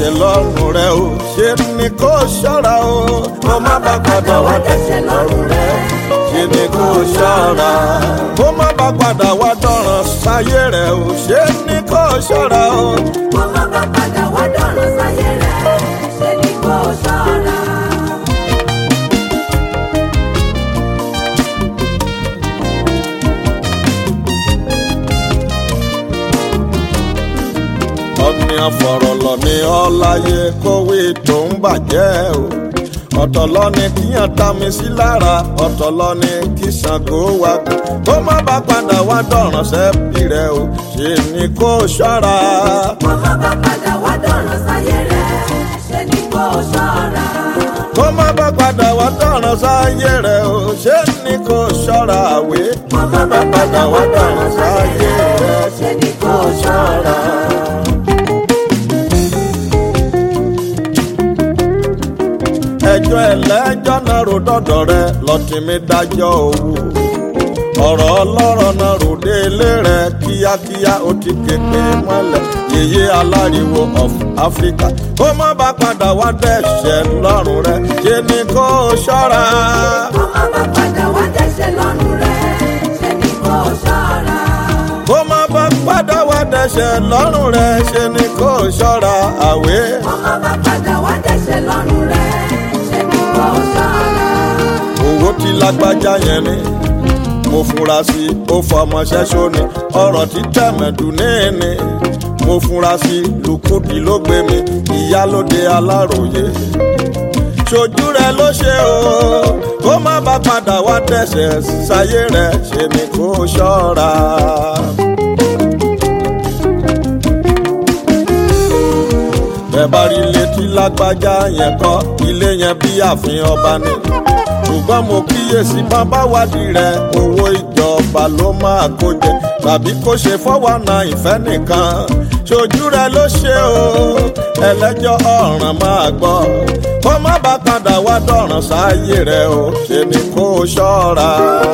dẹ̀ṣẹ̀ lọ́rùn rẹ o ṣe ni kó ṣọ́ra o kó má bá padà wá dẹ̀ṣẹ̀ lọ́rùn rẹ ṣe ni kó ṣọ́ra kó má bá padà wá dọ̀ràn sáyé rẹ o ṣe ni kó ṣọ́ra o. kó má bá padà wá dọ̀ràn sáyé rẹ̀ ṣe ni kó ṣọ́ra. ọ̀nì àfọ̀rọ̀lọ̀ ni ọláyé kówé tó ń bàjẹ́ o ọ̀tọ̀ lọ́ni kíyàn ta mi sí lára ọ̀tọ̀ lọ́ni kí Ṣàngó wa kú kó má bá padà wá dọ̀ràn sẹ́bí rẹ o ṣe ni kó ṣọ́ra. kó má bá padà wá dọ̀ràn sáyé rẹ̀ ṣe ni kó ṣọ́ra. kó má bá padà wá dọ̀ràn sáyé rẹ o ṣe ni kó ṣọ́ra àwé kó má bá padà wá dọ̀ràn sáyé rẹ̀ ṣe ni kó ṣọ́ra. ẹjọ́ ẹlẹ́jọ́ náà ro dọ́dọ̀ rẹ lọ́tí mi dájọ́ owó ọ̀rọ̀ ọlọ́rọ̀ náà rò dé ilé rẹ kíákíá ó ti kéde mọ́lẹ̀ yèyé aláriwo of Africa kó má bá padà wá dẹ̀ṣẹ̀ lọ́rùn rẹ ṣe ni kó ṣọ́ra. kó má bá padà wá dẹ̀ṣẹ̀ lọ́rùn rẹ̀ ṣe ni kó ṣọ́ra. kó má bá padà wá dẹ̀ṣẹ̀ lọ́rùn rẹ ṣe ni kó ṣọ́ra àwé. kó má bá padà wá dẹ̀ṣẹ̀ lọ́rùn rẹ̀ ṣe ni kó ṣọ́ra. owó tí lágbájá yẹn ni mo fura sí i ó fọmọ ṣẹ́ṣó ni ọ̀rọ̀ tí tẹ̀mẹ̀dù níní mo fura sí i lùkúdì ló gbé mi ìyálóde aláròye ṣojú rẹ ló ṣe o kó má bá padà wá dẹ̀ṣẹ̀ sáyé rẹ ṣe ni kó ṣọ́ra. bẹ́ẹ̀ bá rí ilé tí lágbájá yẹn kọ́ ilé yẹn bí ààfin ọba ni ṣùgbọ́n mo kíyèsí bàbá wádìí rẹ owó ìjọba ló máa kó jẹ tàbí kó ṣe fọwọ́nà ìfẹ́ nìkan ṣojú rẹ ló ṣe o ẹlẹ́jọ́ ọ̀ràn máa gbọ́ kó má bá padà wá dọ̀ràn sáyé rẹ o ṣe ni kó ṣọ́ra.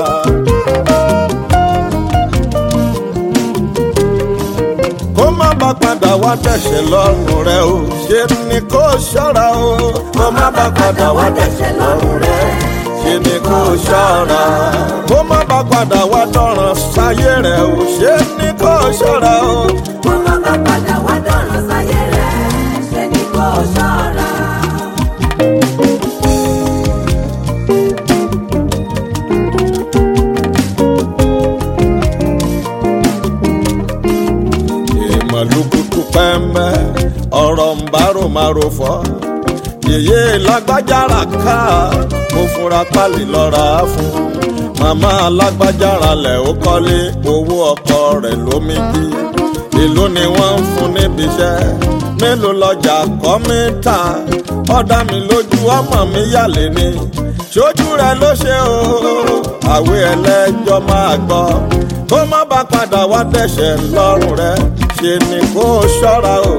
kó má bá padà wá dẹ̀ṣẹ̀ lọ́rùn rẹ o ṣe ni kó ṣọ́ra o kó má bá padà wá dẹ̀ṣẹ̀ lọ́rùn rẹ ṣe ni kó ṣọ́ra kó má bá padà wá dọ̀ràn sáyé rẹ o ṣe ni kó ṣọ́ra o. kó má bá padà wá dọ̀ràn sáyé rẹ̀ ṣe ni kó ṣọ́ra. ìmọ̀lúkutu pẹ́ńpẹ́ ọ̀rọ̀ ń bárò máa ro fọ́ yèyé lágbájára ká mo fura pálí lọ́ra fún màmá lágbájára lẹ̀ ó kọ́lé owó ọkọ rẹ̀ lómi jí èló ni wọ́n ń fún níbi iṣẹ́ mélòó lọ́jà kọ́ mi ta ọ̀dà mi lójú ọmọ mi yàlé ni ṣojú rẹ̀ ló ṣe o àwé ẹlẹ́jọ́ máa gbọ́ kó má bá padà wá dẹ̀ṣẹ̀ lọ́rùn rẹ̀ ṣe ni kó ṣọ́ra o.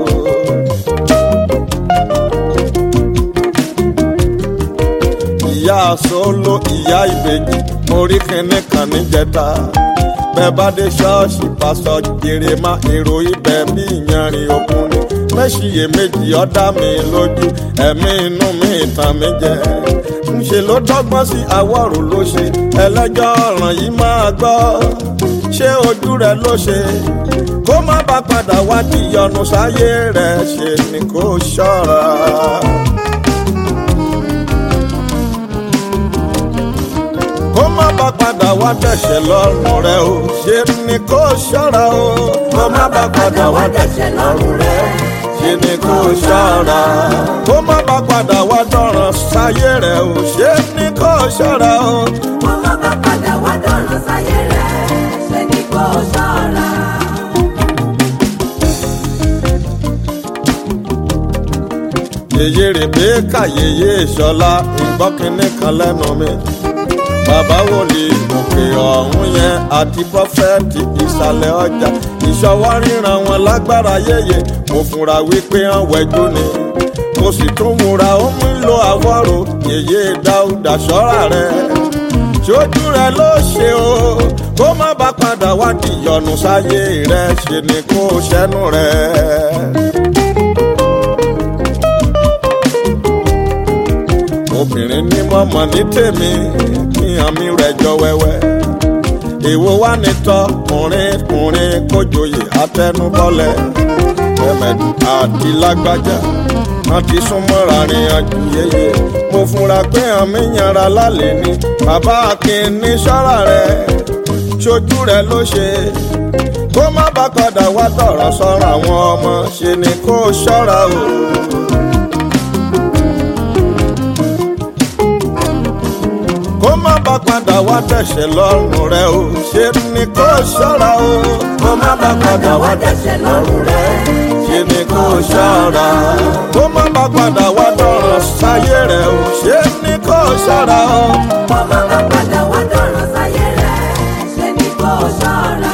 ìyá solo ìyá ìbejì mo rí kinní kan níjẹta bẹ́ẹ̀ bá dé ṣọ́ọ̀ṣì pásọ jèrè má èrò ibẹ̀ bí ìyanrìn òkun ni mẹ́ṣiyè méjì ọ̀dá mi lójú ẹ̀mí inú mi ìtàn mi jẹ́ ńṣe ló dọ́gbọ́n sí àwọ̀rò ló ṣe ẹlẹ́jọ́ ọ̀ràn yìí máa gbọ́ ṣé ojú rẹ̀ ló ṣe kó má bá padà wá di ìyọnu sáyé rẹ̀ ṣe ni kó ṣọ́ra. kó má bá padà wá dẹ̀ṣẹ̀ lọ́rùn rẹ̀ o ṣe ni kó ṣọ́ra o kó má bá padà wá dẹ̀ṣẹ̀ lọ́rùn rẹ̀ ṣe ni kó ṣọ́ra kó má bá padà wá dọ̀ràn sáyé rẹ̀ o ṣe ni kó ṣọ́ra o. kó má bá padà wá dọ̀ràn sáyé rẹ̀ ṣe ni kó ṣọ́ra. yèyé rèbéka yèyé ìṣọlá ìgbọ́kínní kan lẹ́nu mi bàbá wòlíì òkè ọ̀hún yẹn àti prọfẹ̀tì ìsàlẹ̀ ọjà ìṣọwọ́ ríran wọn lágbára yéye mo fura wípé hàn wẹ́jú ni mo sì tún múra ó mú lo àwọ̀rò yèyé dáúdà ṣọ́ra rẹ̀ ṣojú rẹ ló ṣe o kó má bá padà wá di ìyọnu sáyé rẹ ṣe ni kó ṣẹnu rẹ. obìnrin ní mọ̀mọ́ ní tèmi kíyàn mi rẹ̀ jọ wẹ́wẹ́ èwo wá ní tọkùnrin kùnrin kójòyè àtẹnubọ́lẹ̀ ẹ̀mẹ̀dù àti lágbájá wọn ti sún mọ́ra rìnrìnàjò yeye mo fura pé àmì yanra lálẹ́ ni bàbá akin ní sọ́ra rẹ̀ ṣojú rẹ̀ ló ṣe kó má bá padà wá tọ̀rọ̀ sọ́rọ̀ àwọn ọmọ ṣe ni kó ṣọ́ra o. kó má bá padà wá tẹ̀sẹ̀ lọ́rùn rẹ o ṣe ni kó ṣọ́ra o. kó má bá padà wá tẹ̀sẹ̀ lọ́rùn rẹ ṣe ni kó ṣọ́ra. kó má bá padà wá tọ̀rọ̀ sáyé rẹ o ṣe ni kó ṣọ́ra o. Kó má bá padà wá dọ̀rọ̀ sáyé rẹ̀, ṣe ni kó ṣọ́ra.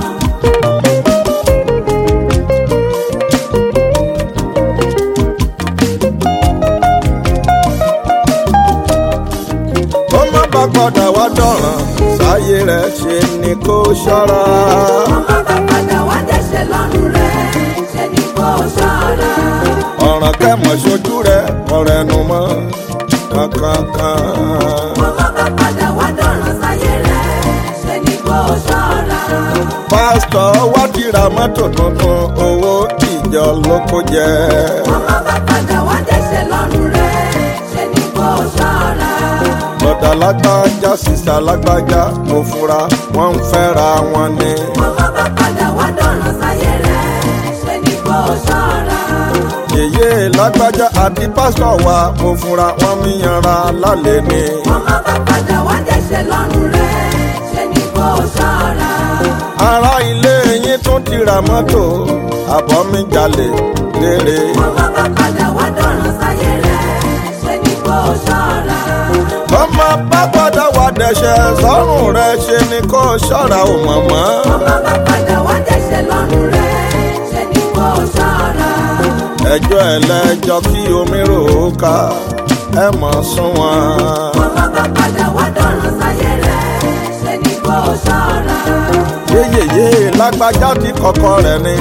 kó má bá padà wá dọ̀rọ̀ sáyé rẹ ṣe ni kó ṣọ́ra. Kó má bá padà wá dẹ̀ṣẹ̀ lọ́rùn rẹ̀, ṣe ni kó ṣọ́ra. ọ̀ràn kẹ́mọ̀ ṣojú rẹ ọ̀rẹ́ nu mọ́ kankankan. Kó má bá padà wá dọ̀rọ̀ sáyé rẹ̀, ṣe ni kó ṣọ́ra. pásítọ̀ wá ti ra mọ́tò tuntun owó ìjọ ló kó jẹ. Kó má bá padà wá dẹ̀ṣẹ̀ lọ́rùn rẹ̀, ṣe ni kó ṣọ́ra. bọ̀dà lágbájá sísá lágbájá mo fura wọ́n ń fẹ́ra wọn ni. Kó má bá padà wá dọ̀rọ̀ sáyé rẹ̀, ṣe ni kó ṣọ́ra. yèyé lágbájá àti pásítọ̀ wa mo fura wọ́n mi yanra lálẹ́ ni. Kó má bá padà wá dẹ̀ṣẹ̀ lọ́rùn rẹ̀, ṣe ni kó ṣọ́ra. ará ilé yín tún ti ra mọ́tò àbọ̀ mi jalè lérè. Kó má bá padà wá dọ̀rọ̀ sáyé rẹ̀, ṣe ni kó ṣọ́ra. ọmọ bá padà wá dẹ̀ṣẹ̀ sọ́rùn rẹ̀ ṣe ni kó ṣọ́ra ò mọ̀mọ́. Kó má bá padà wá dẹ̀ṣẹ̀ lọ́rùn rẹ̀, ṣe ni kó ṣọ́ra. ẹjọ́ ẹlẹ́jọ́ kí omi rò ó ká ẹ mọ̀ sún wọn. Kó má bá padà wá dọ̀rọ̀ sáyé rẹ̀, ṣe ni kó ṣọ́ra. yéyèyé lágbájá tí kọ̀kọ́ rẹ̀ ni.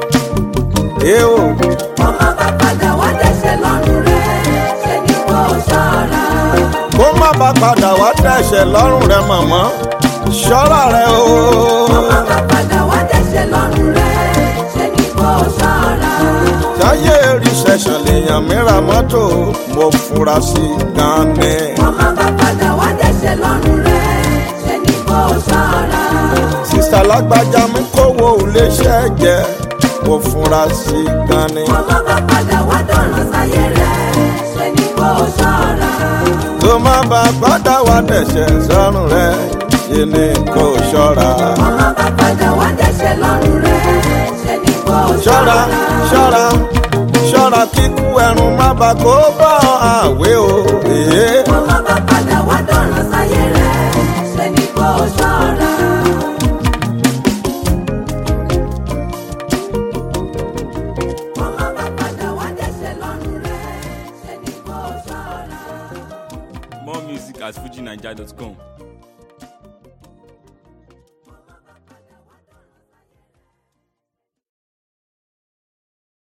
èèwò Kó má bá padà wá dẹ̀ṣẹ̀ lọ́rùn rẹ̀, ṣe ni kó ṣọ́ra. kó má bá padà wá dẹ̀ṣẹ̀ lọ́rùn rẹ̀ mọ̀mọ́ ṣọ́ra rẹ̀ o. Kó má bá padà wá dẹ̀ṣẹ̀ lọ́rùn rẹ̀, ṣe ni kó ṣọ́ra. sáyé rìṣẹ̀ṣẹ̀ lèèyàn mìíràn mọ́tò mo fura sí gan ni. Kó má bá padà wá dẹ̀ṣẹ̀ lọ́rùn rẹ̀, ṣe ni kó ṣọ́ra. sísá lágbájá mi kówó iléeṣẹ́ jẹ mo fura sí gan ni. Kó má bá padà wá dọ̀rọ̀ sáyé rẹ̀, ṣe ni kó ṣọ́ra. kó má bá padà wá dẹ̀ṣẹ̀ sọ́rùn rẹ̀ ṣe ni kó ṣọ́ra. Kó má bá padà wá dẹ̀ṣẹ̀ lọ́rùn rẹ̀, ṣe ni kó ṣọ́ra ṣọ́ra. ṣọ́ra ṣọ́ra kíkú ẹrù má bà kó bá àwé o. èé. Kó má bá padà wá dọ̀rọ̀ sáyé rẹ̀, ṣe ni kó ṣọ́ra. Kó má bá padà wá dẹ̀ṣẹ̀ lọ́rùn rẹ̀, ṣe ni kó ṣọ́ra. More music at fujinaija.com.